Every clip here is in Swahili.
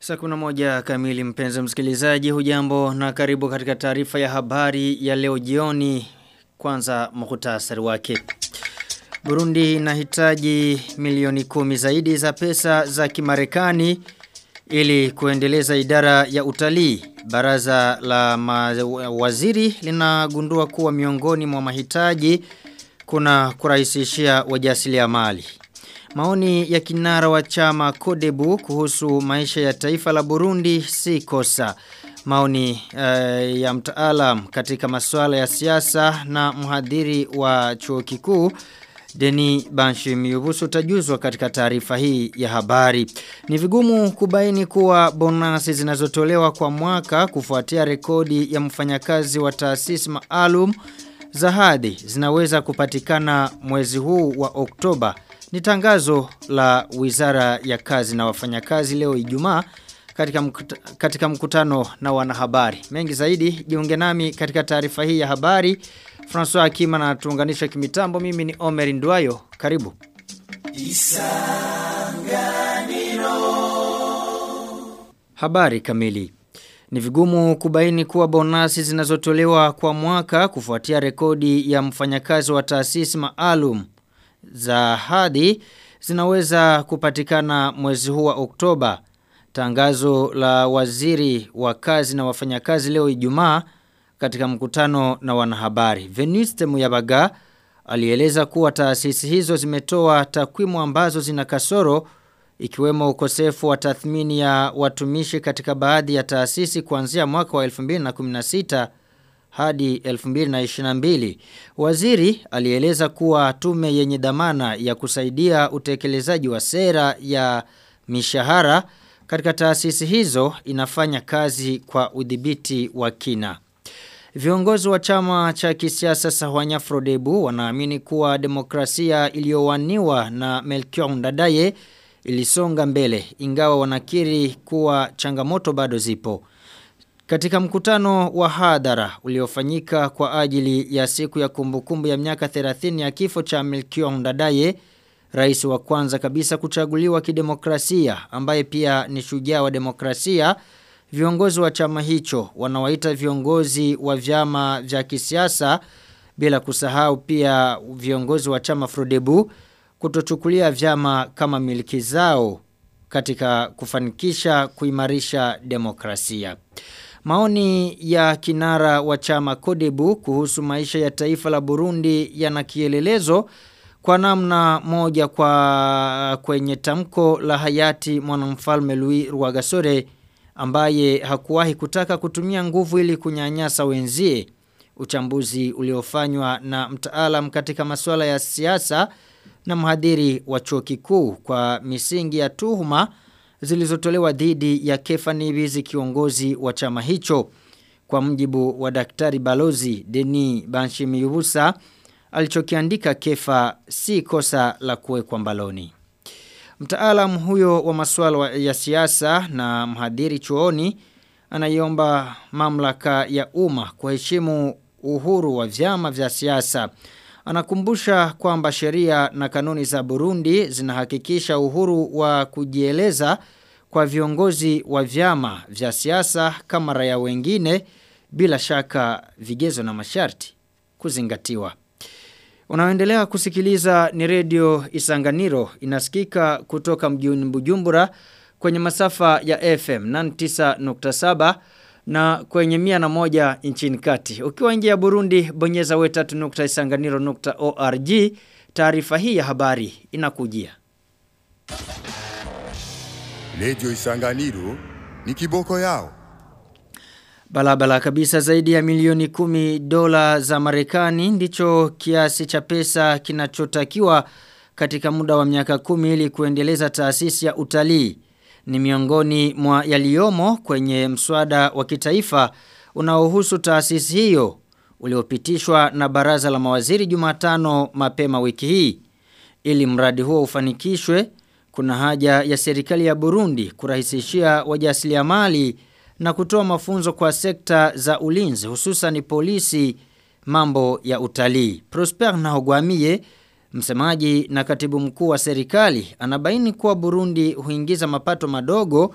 Saa kuna moja kamili mpenzi msikilizaji hujambo na karibu katika taarifa ya habari ya leo jioni kwanza muhtasari wake. Burundi inahitaji milioni kumi zaidi za pesa za kimarekani ili kuendeleza idara ya utalii. Baraza la waziri linagundua kuwa miongoni mwa mahitaji kuna kurahisishia wajasiriamali. Maoni ya kinara wa chama Kodebu kuhusu maisha ya taifa la Burundi si kosa. Maoni uh, ya mtaalam katika masuala ya siasa na mhadhiri wa chuo kikuu Deni Banshi Miyubusu tajuzwa katika taarifa hii ya habari. Ni vigumu kubaini kuwa bonasi zinazotolewa kwa mwaka kufuatia rekodi ya mfanyakazi wa taasisi maalum za hadhi zinaweza kupatikana mwezi huu wa Oktoba. Ni tangazo la Wizara ya Kazi na Wafanyakazi leo Ijumaa katika mkuta, katika mkutano na wanahabari. Mengi zaidi jiunge nami katika taarifa hii ya habari. François Akima na tuunganisha kimitambo mimi ni Omer Nduayo. Karibu. Isanganiro. Habari kamili. Ni vigumu kubaini kuwa bonasi zinazotolewa kwa mwaka kufuatia rekodi ya mfanyakazi wa taasisi maalum za hadi zinaweza kupatikana mwezi huu wa Oktoba. Tangazo la waziri wa kazi na wafanyakazi leo Ijumaa katika mkutano na wanahabari. Veniste Muyabaga alieleza kuwa taasisi hizo zimetoa takwimu ambazo zina kasoro ikiwemo ukosefu wa tathmini ya watumishi katika baadhi ya taasisi kuanzia mwaka wa 2016 hadi 2022. Waziri alieleza kuwa tume yenye dhamana ya kusaidia utekelezaji wa sera ya mishahara katika taasisi hizo inafanya kazi kwa udhibiti wa kina. Viongozi wa chama cha kisiasa Sahwanya Frodebu wanaamini kuwa demokrasia iliyowaniwa na Melchior Ndadaye ilisonga mbele ingawa wanakiri kuwa changamoto bado zipo. Katika mkutano wa hadhara uliofanyika kwa ajili ya siku ya kumbukumbu ya miaka 30 ya kifo cha Melchior Ndadaye, rais wa kwanza kabisa kuchaguliwa kidemokrasia ambaye pia ni shujaa wa demokrasia, viongozi wa chama hicho wanawaita viongozi wa vyama vya kisiasa bila kusahau pia viongozi wa chama Frodebu kutochukulia vyama kama miliki zao katika kufanikisha kuimarisha demokrasia. Maoni ya kinara wa chama Kodebu kuhusu maisha ya taifa la Burundi yana kielelezo kwa namna moja kwa kwenye tamko la hayati mwanamfalme Louis Rwagasore ambaye hakuwahi kutaka kutumia nguvu ili kunyanyasa wenzie. Uchambuzi uliofanywa na mtaalam katika masuala ya siasa na mhadhiri wa chuo kikuu kwa misingi ya tuhuma zilizotolewa dhidi ya Kefa Nibizi kiongozi wa chama hicho. Kwa mjibu wa daktari balozi Deni Banshimiyubusa alichokiandika Kefa si kosa la kuwekwa mbaloni. Mtaalam huyo wa masuala ya siasa na mhadhiri chuoni anaiomba mamlaka ya umma kuheshimu uhuru wa vyama vya siasa. Anakumbusha kwamba sheria na kanuni za Burundi zinahakikisha uhuru wa kujieleza kwa viongozi wa vyama vya siasa kama raia wengine bila shaka vigezo na masharti kuzingatiwa. Unaoendelea kusikiliza ni redio Isanganiro inasikika kutoka mjini Bujumbura kwenye masafa ya FM 99.7 na kwenye mia na moja nchini kati. Ukiwa nje ya Burundi bonyeza we3.isanganiro.org taarifa hii ya habari inakujia. Redio Isanganiro ni kiboko yao. Balabala kabisa zaidi ya milioni kumi dola za Marekani ndicho kiasi cha pesa kinachotakiwa katika muda wa miaka kumi ili kuendeleza taasisi ya utalii. Ni miongoni mwa yaliyomo kwenye mswada wa kitaifa unaohusu taasisi hiyo uliopitishwa na baraza la mawaziri Jumatano mapema wiki hii. Ili mradi huo ufanikishwe, kuna haja ya serikali ya Burundi kurahisishia wajasiriamali na kutoa mafunzo kwa sekta za ulinzi hususan polisi mambo ya utalii. Prosper Nahogwamie Msemaji na katibu mkuu wa serikali anabaini kuwa Burundi huingiza mapato madogo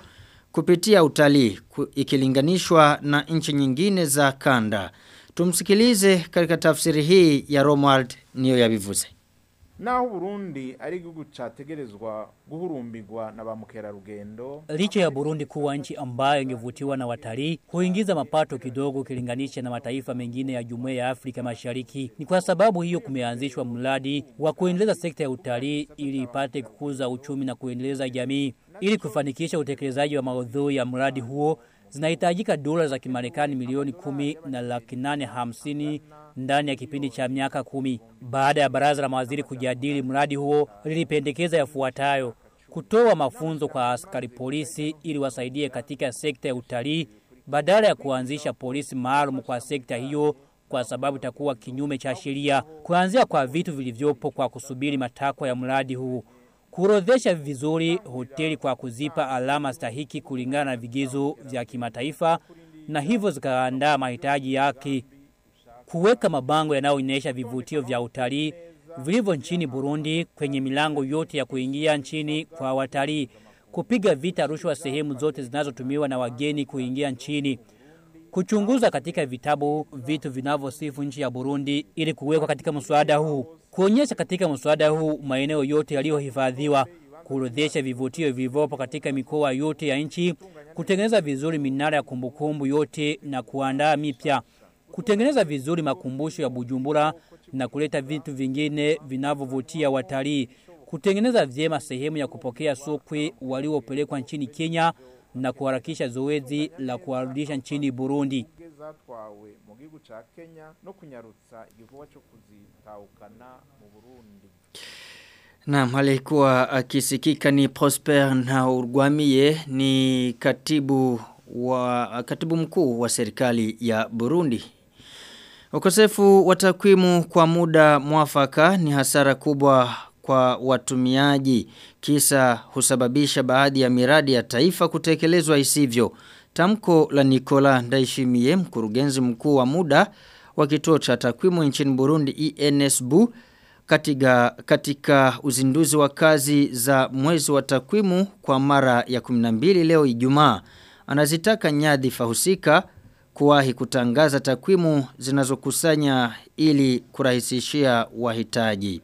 kupitia utalii ikilinganishwa na nchi nyingine za kanda. Tumsikilize katika tafsiri hii ya Romuald niyo yabivuze. naho Burundi ari igihugu categerezwa guhurumbirwa na ba mukerarugendo Licha ya Burundi kuwa nchi ambayo ingevutiwa na watalii, huingiza mapato kidogo ukilinganisha na mataifa mengine ya Jumuiya ya Afrika Mashariki. Ni kwa sababu hiyo kumeanzishwa mradi wa kuendeleza sekta ya utalii ili ipate kukuza uchumi na kuendeleza jamii. Ili kufanikisha utekelezaji wa maudhui ya mradi huo, zinahitajika dola za Kimarekani milioni kumi na laki nane hamsini ndani ya kipindi cha miaka kumi. Baada ya baraza la mawaziri kujadili mradi huo, lilipendekeza yafuatayo: kutoa mafunzo kwa askari polisi ili wasaidie katika sekta ya utalii badala ya kuanzisha polisi maalum kwa sekta hiyo kwa sababu itakuwa kinyume cha sheria. Kuanzia kwa vitu vilivyopo kwa kusubiri matakwa ya mradi huu kuorodhesha vizuri hoteli kwa kuzipa alama stahiki kulingana na vigezo vya kimataifa na hivyo zikaandaa mahitaji yake kuweka mabango yanayoonyesha vivutio vya utalii vilivyo nchini Burundi kwenye milango yote ya kuingia nchini kwa watalii, kupiga vita rushwa sehemu zote zinazotumiwa na wageni kuingia nchini, kuchunguza katika vitabu vitu vinavyosifu nchi ya Burundi ili kuwekwa katika mswada huu, kuonyesha katika mswada huu maeneo yote yaliyohifadhiwa, kuorodhesha vivutio vilivyopo katika mikoa yote ya nchi, kutengeneza vizuri minara ya kumbukumbu yote na kuandaa mipya kutengeneza vizuri makumbusho ya Bujumbura na kuleta vitu vingine vinavyovutia watalii, kutengeneza vyema sehemu ya kupokea sokwe waliopelekwa nchini Kenya na kuharakisha zoezi la kuwarudisha nchini Burundi. zatwawe mu gihugu ca Kenya no kunyarutsa igikorwa cyo kuzitahukana mu Burundi Naam, alikuwa akisikika ni Prosper na Urwamiye ni katibu wa katibu mkuu wa serikali ya Burundi. Ukosefu wa takwimu kwa muda mwafaka ni hasara kubwa kwa watumiaji kisa husababisha baadhi ya miradi ya taifa kutekelezwa isivyo. Tamko la Nicola Ndaishimie mkurugenzi mkuu wa muda wa kituo cha takwimu nchini Burundi ENSBU katika, katika uzinduzi wa kazi za mwezi wa takwimu kwa mara ya 12 leo Ijumaa anazitaka nyadhifa husika kuwahi kutangaza takwimu zinazokusanya ili kurahisishia wahitaji.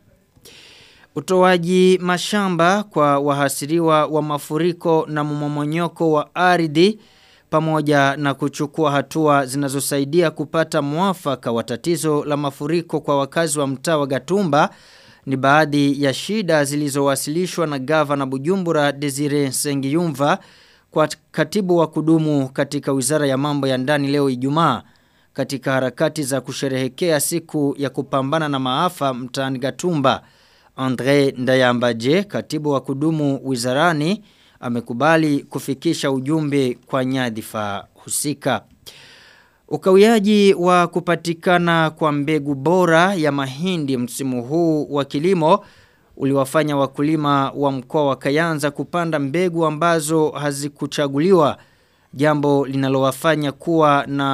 Utoaji mashamba kwa wahasiriwa wa mafuriko na mmomonyoko wa ardhi pamoja na kuchukua hatua zinazosaidia kupata mwafaka wa tatizo la mafuriko kwa wakazi wa mtaa wa Gatumba ni baadhi ya shida zilizowasilishwa na gavana Bujumbura Desire Sengiyumva kwa katibu wa kudumu katika wizara ya mambo ya ndani leo Ijumaa katika harakati za kusherehekea siku ya kupambana na maafa mtaani Gatumba. Andre Ndayambaje, katibu wa kudumu wizarani, amekubali kufikisha ujumbe kwa nyadhifa husika. Ukawiaji wa kupatikana kwa mbegu bora ya mahindi msimu huu wa kilimo uliwafanya wakulima wa mkoa wa Kayanza kupanda mbegu ambazo hazikuchaguliwa jambo linalowafanya kuwa na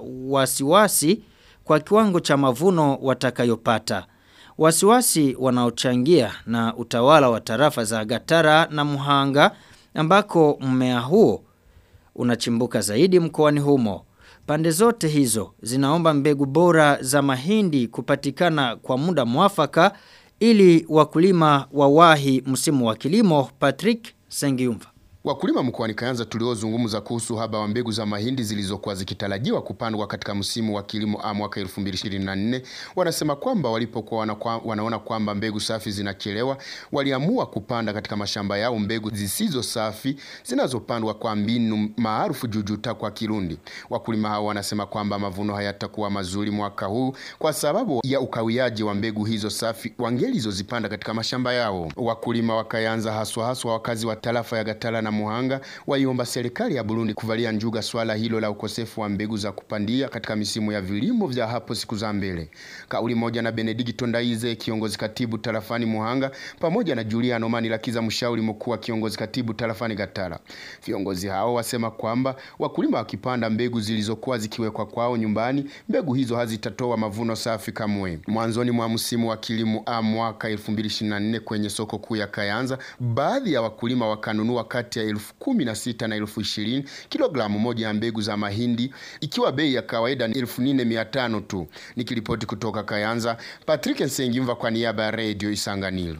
wasiwasi kwa kiwango cha mavuno watakayopata. Wasiwasi wanaochangia na utawala wa tarafa za Gatara na Muhanga ambako mmea huo unachimbuka zaidi mkoani humo. Pande zote hizo zinaomba mbegu bora za mahindi kupatikana kwa muda mwafaka ili wakulima wawahi msimu wa kilimo Patrick Sengiumva. Wakulima mkoani Kayanza tuliozungumza kuhusu haba wa mbegu za mahindi zilizokuwa zikitarajiwa kupandwa katika msimu wa kilimo A mwaka 2024 wanasema kwamba walipokuwa wana, wanaona kwamba mbegu safi zinachelewa, waliamua kupanda katika mashamba yao mbegu zisizo safi zinazopandwa kwa mbinu maarufu jujuta kwa Kirundi. Wakulima hao wanasema kwamba mavuno hayatakuwa mazuri mwaka huu kwa sababu ya ukawiaji wa mbegu hizo safi wangelizozipanda katika mashamba yao. Wakulima wa Kayanza haswa haswa wakazi wa tarafa ya Gatala na Muhanga waiomba serikali ya Burundi kuvalia njuga swala hilo la ukosefu wa mbegu za kupandia katika misimu ya vilimo vya hapo siku za mbele. Kauli moja na Benedikto Ndaize kiongozi katibu tarafani Muhanga pamoja na Juliano Manilakiza mshauri mkuu wa kiongozi katibu tarafani Gatara. Viongozi hao wasema kwamba wakulima wakipanda mbegu zilizokuwa zikiwekwa kwao nyumbani, mbegu hizo hazitatoa mavuno safi kamwe. Mwanzoni mwa msimu wa kilimo A mwaka 2024 kwenye soko kuu ya Kayanza, baadhi ya wakulima wakanunua kati ya ya elfu kumi na sita na elfu ishirini kilogramu moja ya mbegu za mahindi, ikiwa bei ya kawaida ni elfu nne mia tano tu. Nikiripoti kutoka Kayanza, Patrick Nsengimva kwa niaba ya Radio Isanganiro.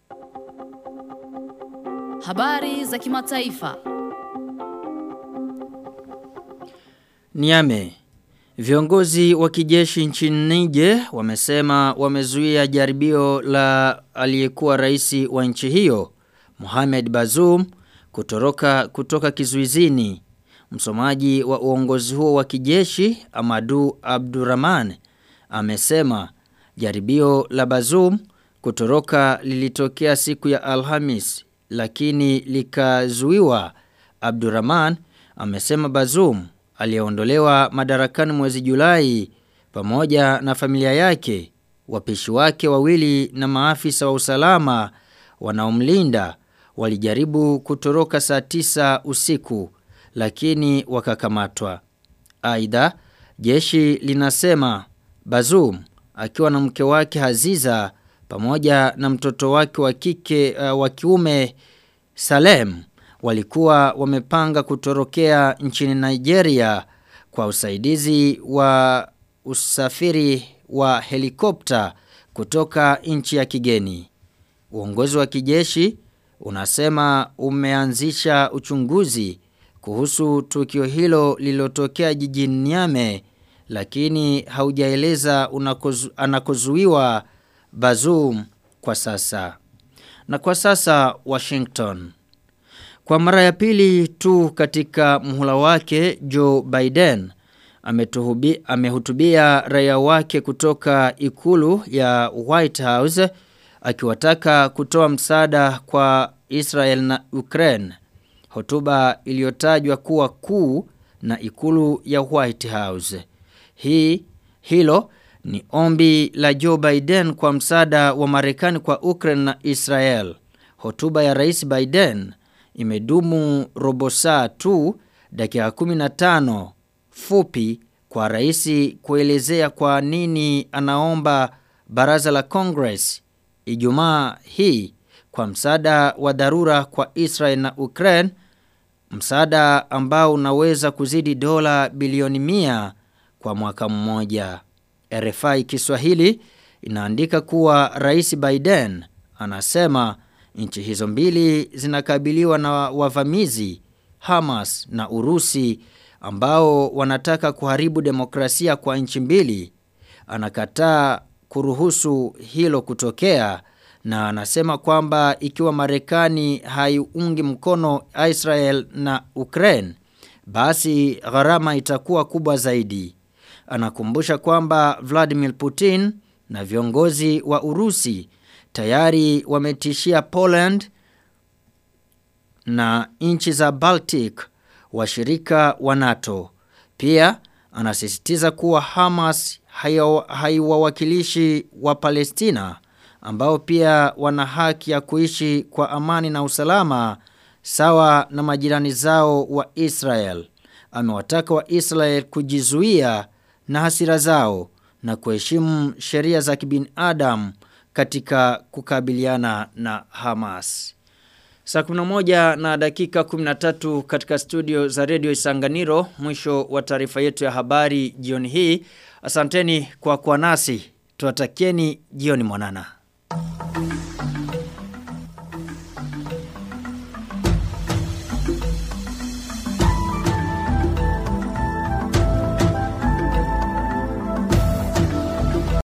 Habari za kimataifa. Niame. Viongozi wa kijeshi nchini Niger wamesema wamezuia jaribio la aliyekuwa rais wa nchi hiyo Mohamed Bazoum kutoroka kutoka kizuizini. Msomaji wa uongozi huo wa kijeshi Amadu Abdurrahman amesema jaribio la Bazoum kutoroka lilitokea siku ya Alhamis lakini likazuiwa. Abdurrahman amesema Bazoum aliyeondolewa madarakani mwezi Julai pamoja na familia yake, wapishi wake wawili na maafisa wa usalama wanaomlinda walijaribu kutoroka saa tisa usiku lakini wakakamatwa. Aidha, jeshi linasema Bazoum akiwa na mke wake Haziza pamoja na mtoto wake wa kike uh, wa kiume Salem walikuwa wamepanga kutorokea nchini Nigeria kwa usaidizi wa usafiri wa helikopta kutoka nchi ya kigeni. Uongozi wa kijeshi unasema umeanzisha uchunguzi kuhusu tukio hilo lililotokea jijini Niame lakini haujaeleza unakozu, anakozuiwa Bazoum kwa sasa. Na kwa sasa Washington. Kwa mara ya pili tu katika muhula wake Joe Biden ametuhubi, amehutubia raia wake kutoka ikulu ya White House akiwataka kutoa msaada kwa Israel na Ukraine. Hotuba iliyotajwa kuwa kuu na ikulu ya White House. Hii hilo ni ombi la Joe Biden kwa msaada wa Marekani kwa Ukraine na Israel. Hotuba ya Rais Biden imedumu robo saa tu dakika 15 fupi kwa rais kuelezea kwa nini anaomba baraza la Congress Ijumaa hii kwa msaada wa dharura kwa Israel na Ukraine msaada ambao unaweza kuzidi dola bilioni mia kwa mwaka mmoja. RFI Kiswahili inaandika kuwa Rais Biden anasema nchi hizo mbili zinakabiliwa na wavamizi Hamas na Urusi ambao wanataka kuharibu demokrasia kwa nchi mbili. Anakataa kuruhusu hilo kutokea na anasema kwamba ikiwa Marekani haiungi mkono Israel na Ukraine basi gharama itakuwa kubwa zaidi. Anakumbusha kwamba Vladimir Putin na viongozi wa Urusi tayari wametishia Poland na nchi za Baltic washirika wa NATO. Pia anasisitiza kuwa Hamas haiwawakilishi wa Palestina ambao pia wana haki ya kuishi kwa amani na usalama sawa na majirani zao wa Israel. Amewataka wa Israel kujizuia na hasira zao na kuheshimu sheria za kibinadamu katika kukabiliana na Hamas. Saa 11 na dakika 13 katika studio za Radio Isanganiro mwisho wa taarifa yetu ya habari jioni hii. Asanteni kwa kuwa nasi. Tuwatakieni jioni mwanana.